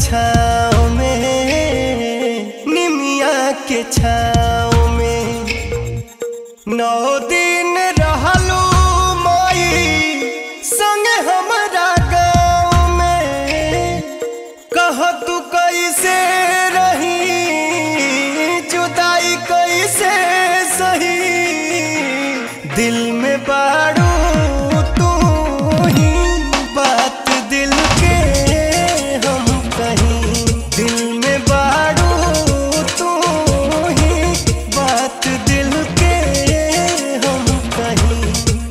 छाँव में निमिया के छाँव में नौ दिन रहलू माई संग हमरा गाँव में कह तू कैसे रही जुदाई कैसे सही दिल में बाड़ू तू ही बात दिल के हम कहीं दिल में बाड़ू तू ही बात दिल के हम कहीं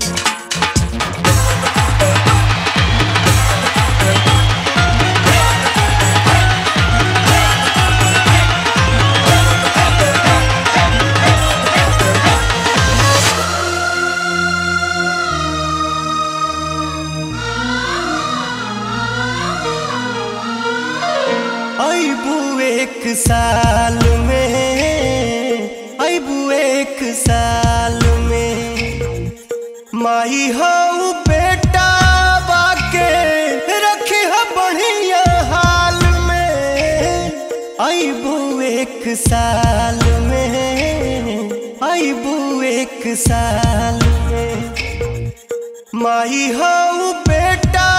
अबू एक साल में अबू एक साल में माई हो बेटा बाके रखी हो बढ़िया हाल में अबू एक साल में अबू एक साल में माई हो बेटा